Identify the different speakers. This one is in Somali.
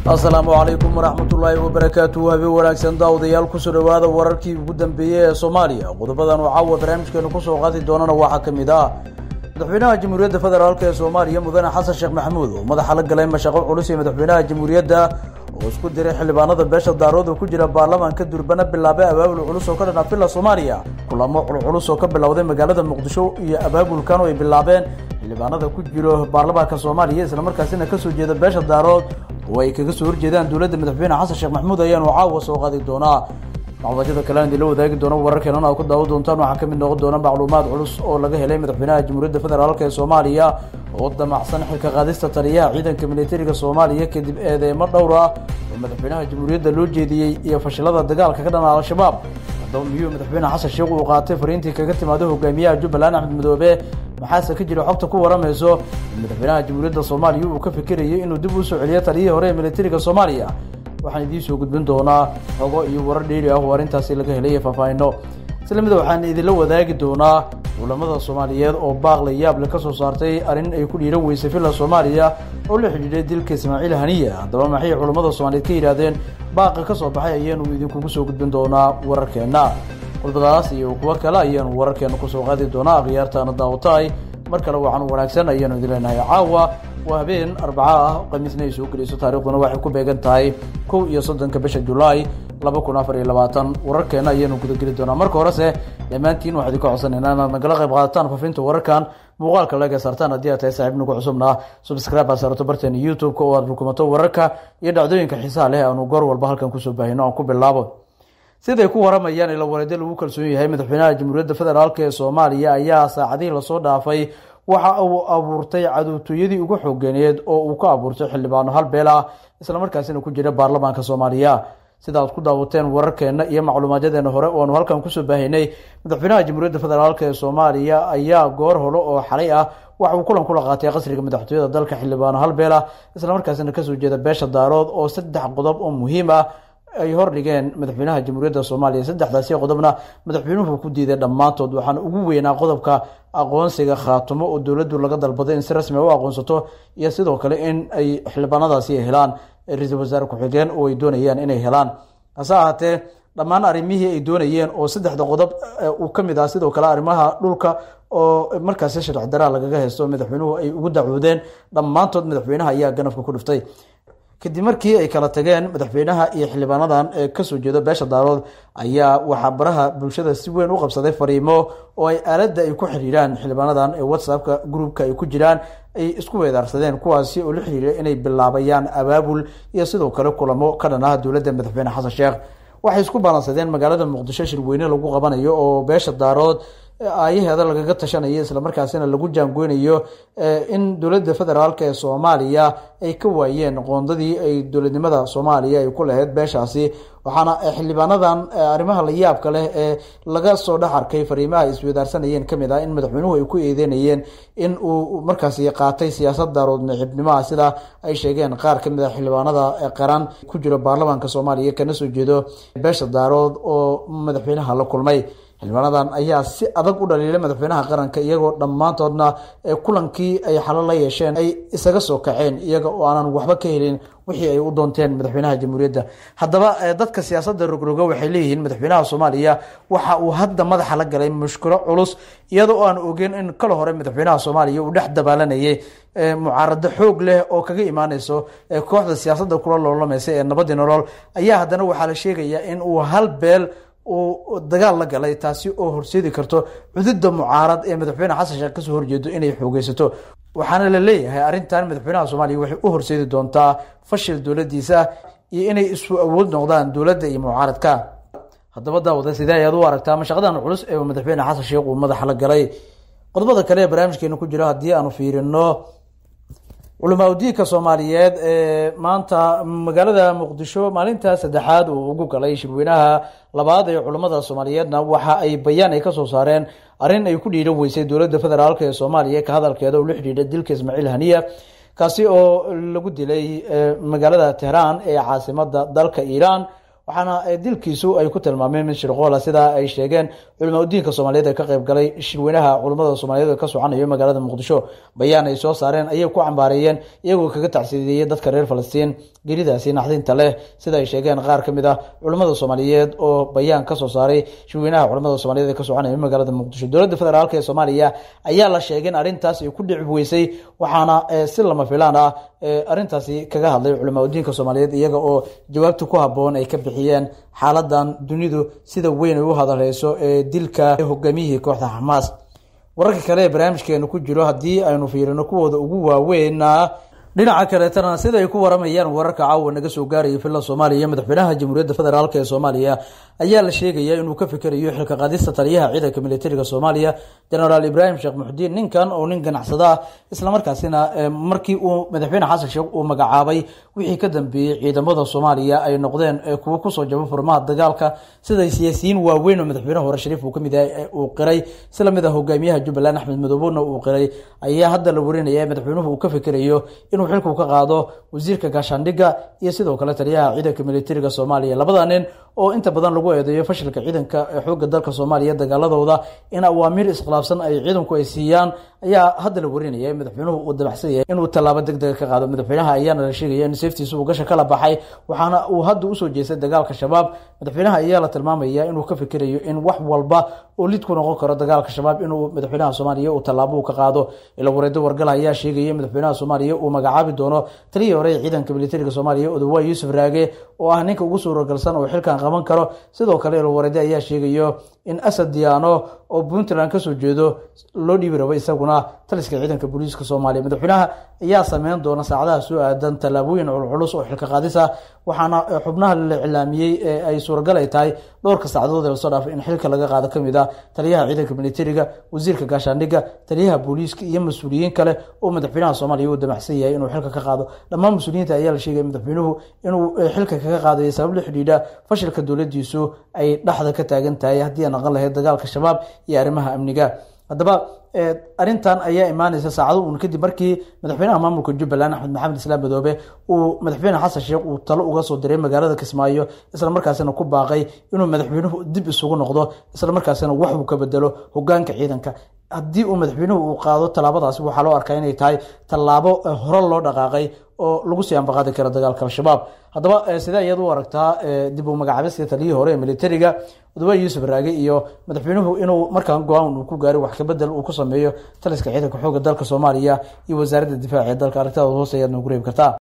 Speaker 1: asalaamu calaykum waraxmatullaahi wabarakaatu habeen wanaagsan daawadayaal kusoo dhawaada wararkii ugu dambeeyey ee soomaaliya qodobadan oo caawa barnaamijkeenu kusoo qaadi doonana waxaa ka mid ah madaxweynaha jamhuuriyadda federaalk ee soomaaliya mudane xasan sheekh maxamuud oo madaxa la galay mashaqo culus ee madaxweynaha jamhuuriyadda oo isku diray xildhibaanada beesha daarood oo ku jira baarlamaanka durbana bilaabay abaabul culus oo ka dhan afila soomaaliya kulamo culculus oo ka bilowday magaalada muqdisho iyo abaabulkan oo ay bilaabeen xildhibaanada ku jiro baarlamaanka soomaaliya islamarkaasina kasoo jeeda beesha daarood oo ay kaga soo horjeedaan dowladda madaxweyne xasan sheekh maxamuud ayaanu caawa soo qaadi doonaa macluumadyada kale aan idinla wadaagi doono wararkeenana ku daawo doontaan waxaa kamid noqon doona macluumaad culus oo laga helay madaxweynaha jamhuuriyadda federaalk ee soomaaliya oo damacsan xilka qaadista taliyaha ciidanka militariga soomaaliya kadib eedeemo dhowr ah oo madaxweynaha jamhuuriyadda loo jeediyey iyo fashilada dagaalka ka dhana al-shabaab haddaba miyuu madaxweyne xasan sheekh uu qaatay fariintii kaga timaada hogaamiyaha jubbaland axmed madoobe maxaase ka jira xogta ku waramayso in madaxweynaha jamhuuriyadda soomaaliya uu ka fikirayay inuu dib usoo celiyo taliyihii hore ee militariga soomaaliya waxaan idiin soo gudbin doonaa xogo iyo warar dheeri ah oo arrintaasi laga helay faahfaahino isla mida waxaan idinla wadaagi doonaa culamada soomaaliyeed oo baaqla yaable ka soo saartay arrin ay ku dhiiran weysay villa soomaaliya oo la xidhiidhay dilka ismaaciil haniya haddaba maxay culamada soomaaliyeed ka yidhaahdeen baaqa ka soo baxay ayaanu idinkugu soo gudbin doonaa wararkeenna qodobadaas iyo kuwo kale ayaanu wararkeena kusoo qaadi doonaa akhyaartaana daawataay mar kale waxaan wanaagsan ayaanu idin leenahay caawa waa habeen arbaca ah khamiisna ay soo gelayso taarikhduna waxay ku beegan tahay kow iyo soddonka bisha julaay laba kun afar iyo labaatan wararkeena ayaanu gudageli doonaa marka horese dhammaantiin waxaa idinka codsanayna inaad nagala qayb qaadataan faafinta wararkan muuqaalka laga saartaan haddii aad tahay saaxiib nagu cusubna subscribe aad saarato barteena youtube-ka oo aad rukumato wararka iyo dhacdooyinka xiisaha leh aanu goor walba halkan kusoo baahino aan ku bilaabo siday ku waramayaan ila wareedyo lagu kalsoon yahay madaxweynaha jamhuuriyadda federaalk ee soomaaliya ayaa saacadihii lasoo dhaafay waxa uu abuurtay caduutooyadii ugu xooganeed oo uu ka abuurtay xildhibaano hal beel ah islamarkaasina ku jira baarlamaanka soomaaliya sida aad ku daawateen wararkeena iyo macluumaadyadeena hore oo aanu halkan kusoo baahinay madaxweynaha jamhuuriyadda federaalk ee soomaaliya ayaa goor hore oo xalay ah waxa uu kulan kula qaatay qasriga madaxtooyada dalka xildhibaano hal beel ah islamarkaasina kasoo jeeda beesha daarood oo saddex qodob oo muhiim ah ay hordhigeen madaxweynaha jamhuuriyadda soomaaliya saddexdaasi qodobna madaxweynuhu ku diiday dhammaantood waxaana ugu weynaa qodobka aqoonsiga khaatumo oo dowladdu laga dalbaday in si rasmi u aqoonsato iyo sidoo kale in ay xildhibaanadaasi helaan ra-iisul wasaare ku-xigeen oo ay doonayaan inay helaan hase ahaatee dhammaan arrimihii ay doonayeen oo saddexda qodob uu ka mid ah sidoo kale arrimaha dhulka oo markaasi sharci daraa lagaga haysto madaxweynuhu ay ugu dacwoodeen dhammaantood madaxweynaha ayaa ganafka ku dhiftay kadib markii ay kala tageen madaxweynaha iyo xildhibaanadan ee kasoo jeeda beesha daarood ayaa waxaa baraha bulshada si weyn u qabsaday fariimo oo ay aaladda ay ku xiriiraan xildhibaanadan ee whatsappka groupka ay ku jiraan ay isku weedaarsadeen kuwaasi oo la xiriira inay bilaabayaan abaabul iyo sidoo kale kulamo ka dhan ah dowladda madaxweyne xasan sheekh waxay isku balansadeen magaalada muqdisho shirweyne lagu qabanayo oo beesha daarood aayaheeda lagaga tashanayo islamarkaasina lagu jaangoynayo in dowladda federaalk ee soomaaliya ay ka waayeen qoondadii ay dowladnimada soomaaliya ay ku lahayd beeshaasi waxaana xildhibaanadan arrimaha la yaabka leh ee laga soo dhex arkay fariimaha ay iswadaarsanayeen kamid ah in madaxweynuhu ay ku eedeynayeen in uu markaasi qaatay siyaasad daarood naxibnimaha sida ay sheegeen qaar kamid a xildhibaanada qaran ku jiro baarlamaanka soomaaliya kana soo jeedo beesha daarood oo madaxweynaha la kulmay xildhibaanadan ayaa si adag u dhaliilay madaxweynaha qaranka iyagoo dhammaantoodna kulankii ay xalo la yeesheen ay isaga soo kaceen iyaga oo aanan waxba ka helin wixii ay u doonteen madaxweynaha jamhuuriyadda haddaba dadka siyaasadda rogroga waxay leeyihiin madaxweynaha soomaaliya waxa uu hadda madaxa la galay mushkilo culus iyada oo aan ogeyn in kala hore madaxweynaha soomaaliya uu dhex dabaalanayay mucaarado xoog leh oo kaga imaaneyso kooxda siyaasadda kula loolamaysa ee nabadii nolol ayaa haddana waxaa la sheegayaa in uu hal beel uu dagaal la galay taasi oo horseedi karto cududda mucaarad ee madaxweyne xasan sheekh kasoo horjeedo inay xoogeysato waxaana la leeyahay arrintan madaxweynaha soomaaliya waxay u horseedi doontaa fashil dowladdiisa iyo inay isu awood noqdaan dowladda iyo mucaaradka haddaba daawada sidee ayaad u aragtaa mashaqadan culus ee madaxweyne xasan sheekh uu madaxa la galay qodobada kale ee barnaamijkeena ku jira haddii aanu fiirino culamaa udiinka soomaaliyeed ee maanta magaalada muqdisho maalinta saddexaad uu ugu galay shirweynaha labaad ee culammada soomaaliyeedna waxa ay bayaan ay kasoo saareen arrin ay ku dhiiran weysay dowladda federaalk ee soomaaliya ka hadalkeeda oo la xidhiidha dilka ismaaciil haniya kaasi oo lagu dilay magaalada tehraan ee caasimada dalka iiraan waxaana dilkiisu ay ku tilmaameen mid shirqoola sidaa ay sheegeen culama udiinka soomaaliyeed ee ka qayb galay shirweynaha culamada soomaaliyeed ee ka socanayo magaalada muqdisho bayaan ay soo saareen ayay ku cambaareeyeen iyagoo kaga tacsiideeyey dadka reer falastiin geridaasi naxdinta leh sida ay sheegeen qaar ka mid ah culamada soomaaliyeed oo bayaan ka soo saaray shirweynaha culamada soomaliyeed ee ka soconaya magaalada muqdisho dowladda federaalk ee soomaaliya ayaa la sheegay in arrintaas ay ku dhicib weysay waxaana si lama filaan ah arrintaasi kaga hadlay culama udiinka soomaaliyeed iyaga oo jawaabta ku haboon ay ka bixiyeen xaaladan dunidu sida weyn ay u hadaleyso ee dilka hogaamiyihii kooxda xamaas wararka kale ee barnaamijkeenu ku jiro haddii aynu fiirino kuwooda ugu waaweyna dhinaca kaleetana sida ay ku waramayaan wararka caawa naga soo gaaraya villa soomaaliya madaxweynaha jamhuuriyadda federaalk ee soomaaliya ayaa la sheegaya inuu ka fikerayo xilka qaadista taliyaha ciidanka militariga soomaaliya genaraal ibraahim sheekh muxudiin ninkan oo nin ganacsada ah islamarkaasina markii uu madaxweyne xasan sheekh uu magacaabay wixii ka dambeeyey ciidamada soomaaliya ay noqdeen kuwo kusoo jaba furmaha dagaalka siday siyaasiyiin waaweyn oo madaxweyne hore shariif uu kamid yahay uu qiray sila mid a hogaamiyaha jubbaland axmed madoobona uu qiray ayaa hadda la warinaya madaxweynuhu uu ka fikerayo inuu xilku ka qaado wasiirka gaashaandhigga iyo sidoo kale taliyaha ciidanka militariga soomaaliya labada nin oo inta badan lagu eedeeyo fashilka ciidanka xoogga dalka soomaaliya dagaaladooda in awaamiir iskhilaafsan ay ciidanku ay siiyaan ayaa hadda la warinaya madaxweynuhu uu dabacsan yahay inuu tallaabo deg dega ka qaado madaxweynaha ayaana la sheegaya in seeftiisa uu gasha kala baxay waxaana uu hadda usoo jeestay dagaalka shabaab madaxweynaha ayaa la tilmaamaya inuu ka fikerayo in wax walba oo lid ku noqon karo dagaalka shabaab inuu madaxweynaha soomaaliya uu tallaabo ka qaado ila wareedo wargal ayaa sheegaya madaxweynaha soomaaliya uu magacaabi doono taliyii hore ee ciidanka militariga soomaaliya odawaay yuusuf raage oo ah ninka ugu suuragalsan oo xilkan qaban karo sidoo kale ila wareede ayaa sheegayo in asad diyaano oo puntland kasoo jeedo loo dhiibi rabo isaguna taliska ciidanka booliiska soomaaliya madaxweynaha ayaa sameyn doona saacadaha soo aadan tallaabooyin culculus oo xilka qaadis ah waxaana xubnaha la iclaamiyey ee ay suuragal ay tahay dhowrka sacdood ee lasoo dhaafay in xilka laga qaado kamid ah taliyaha ciidanka militariga wasiirka gaashaandhigga taliyaha booliiska iyo mas-uuliyiin kale oo madaxweynaha soomaaliya uu damacsan yahay inuu xilka ka qaado dhammaan mas-uuliyiinta ayaa la sheegaya madaxweynuhu inuu xilka kaga qaadayo sabab la xidhiidha fashilka dowladiisu ay dhexda ka taagan tahay haddii ay naqon lahayd dagaalka shabaab iyo arrimaha amniga haddaba arrintan ayaa imaaneysa saacado uun kadib markii madaxweynaha maamulka jubbaland axmed maxamed islaam madoobe uu madaxweyne xasan sheekh uu talo uga soo diray magaalada kismaayo isla markaasina ku baaqay inuu madaxweynuhu dib isugu noqdo isla markaasina wax uu ka bedelo hogaanka ciidanka haddii uu madaxweynuhu uu qaado tallaabadaasi waxaa loo arkaa inay tahay tallaabo hore loo dhaqaaqay oo lagu sii ambaqaadi karo dagaalka al-shabaab haddaba sidee ayaad u aragtaa dib u magacaabista taliyihii hore ee militariga odawaay yuusuf raage iyo madaxweynuhu inuu markaan go-aan uu ku gaari wax kabedel uu ku sameeyo taliska ciidanka xoogga dalka soomaaliya iyo wasaaradda difaaca ee dalka aragtida hoose ayaad noogu reebi kartaa